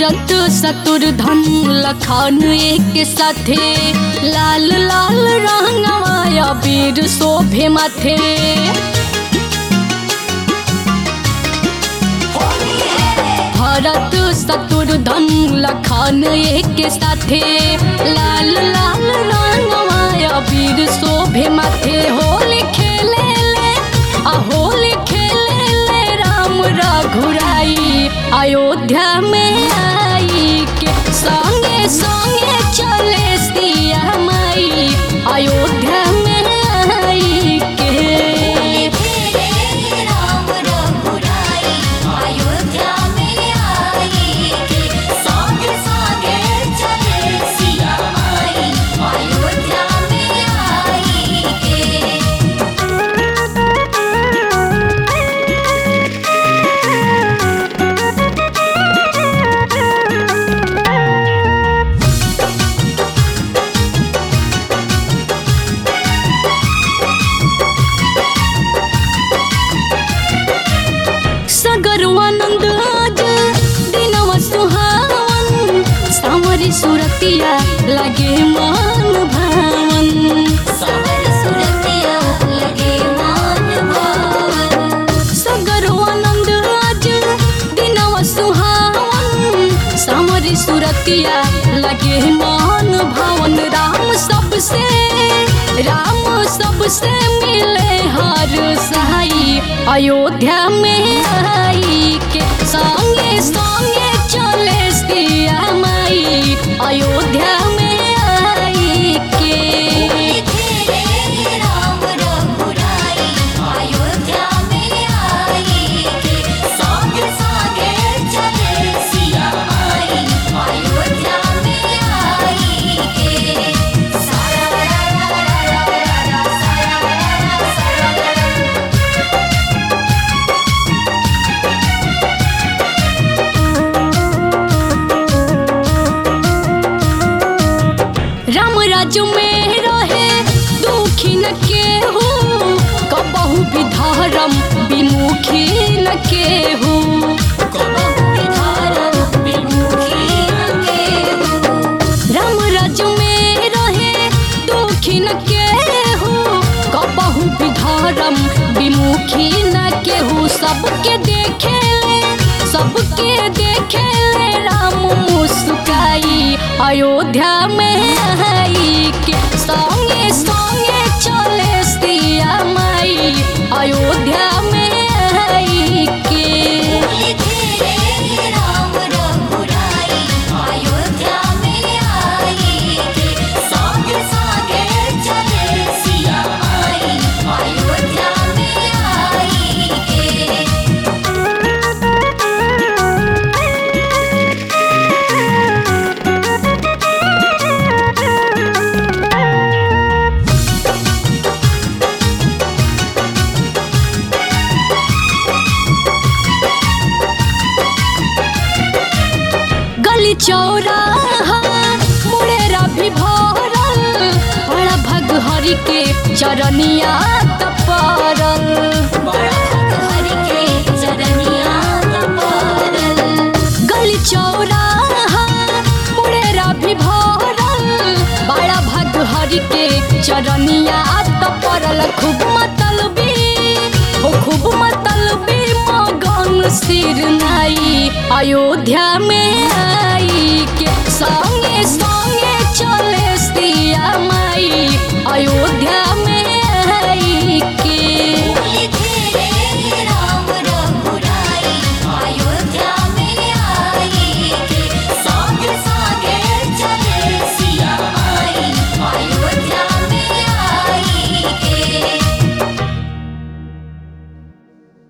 भरत शत्रुधन लखन एक साथे लाल लाल रंगवाया वीर शोभे माथे भरत शत्रुधन लखन एक साथे लाल लाल रंगवाया वीर शोभे माथे होली खेले ले आ होली खेले ले राम रघुराई अयोध्या में आई के संगे संगे चले सिया माई अयोध्या में आई के तेरे राम रघुराई अयोध्या में आई के संगे संगे चले सिया माई अयोध्या में आई के सगर आनंद आज दिनवा सुहावन सावरी सुरतिया लगे मान भावन सावर सुरतिया लगे मान भावन सगर आनंद आज दिनवा सुहावन सावरी सुरतिया लगे मान भावन राम सबसे राम सबसे मिले हर सहाई अयोध्या में आई के संगे संगे चले सिया माई अयोध्या में आई के तेरे राम रघुराई अयोध्या में आई के संगे संगे चले सिया माई अयोध्या में आई के सारा रा रा रा रा रा सारा रा रा सारा रा राम राज्य में रहे दुखी न केहू कबहू भी धर्म विमुखी न केहू राम राज्य में रहे दुखी न केहू कबहू भी धर्म विमुखी न केहू सबके देखे ले सबके देखे ले राम मुस्काई अयोध्या में आई के संगे संगे चले सिया माई अयोध्या में आई के राम रघुराई अयोध्या में आई के संगे संगे चले सिया माई अयोध्या में आई के गली चौराहा मुड़ेरा भी भरल बड़ा भग हरि के चरनिया तपरल हरि के चरनिया तपरल गली चौराहा मुड़ेरा भी भरल बड़ा भग हरि के चरनिया तपरल खूब मतलबी हो खूब मतलबी मगन सिर नाई अयोध्या में